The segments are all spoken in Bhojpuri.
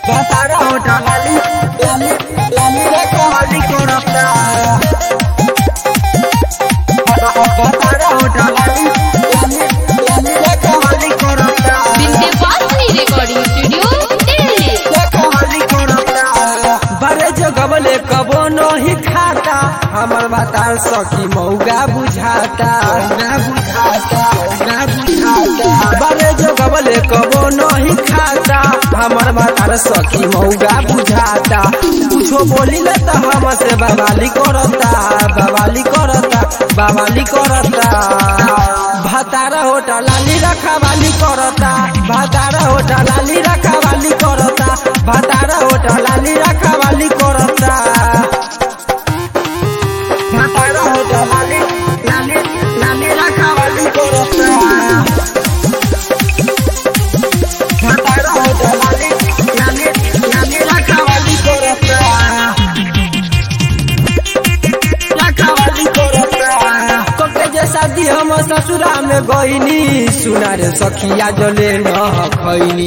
Pasara otra lali, lali, lali de kohali korapta. Pasara otra lali, lali, lali de kohali korapta. Vindhyavasini recording studio Delhi De kohali korapta. बड़े जगबले कबो नहीं खाता हमर बतार सखी मौगा बुझाता मौगा बुझाता मौगा बुझाता बड़े जगबले कबो नहीं खाता हमर बतार सखी मौगा बुझाता कुछो बोली ले तो हमसे बवाली करता बवाली करता बवाली करता भातारा होटा लाली रखा वाली करता भातारा होटा लाली रखा वाली करता भातारा होटा लाली रखा वाली करता भातारा होटा लाली लाली लाली रखा वाली करता भातारा होटा लाली लाली लाली रखा वाली करता रखवाली करता कोके जे शादी हम ससुरा में गईनी सुना रे सखिया जले न खैनी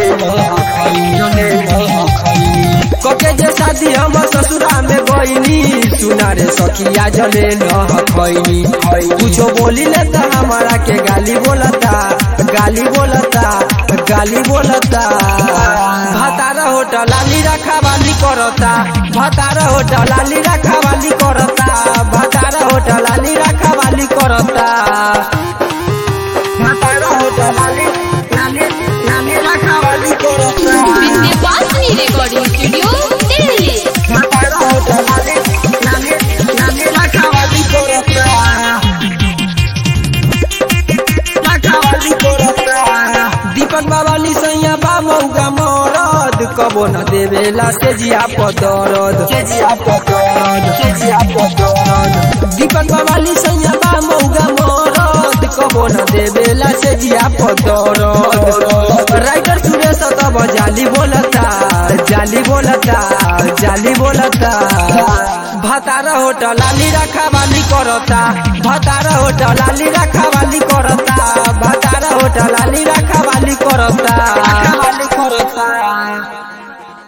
कोके जे शादी हम ससुरा में गईनी सुना रे सखिया जले न खैनी कुछो बोली ले त हमारा के गाली बोलता गाली बोलता गाली बोलता भातारा होटल लाली रखा वाली करता भातारा होटल लाली रखा वाली करता भातारा होटल लाली रखा वाली करता भातारा होटल लाली लाली लाली रखा वाली करता विंध्यवासिनी रिकॉर्डिंग स्टूडियो दिल्ली भातारा होटल लाली लाली लाली रखा वाली करता रखवाली करता दीपक बाबा निसैया बा मौगा मरद कबो न देवेला से जिया पदरद से जिया पदरद से जिया पदरद दीपक बाबा निसैया बा मौगा मरद कबो न देवेला से जिया पदरद राइटर सुरेश तब जाली बोलता जाली बोलता जाली बोलता भातारा होटल लाली रखा वाली करता भातारा होटल लाली रखा वाली करता भातारा होटल लाली रखा वाली करता वाली करता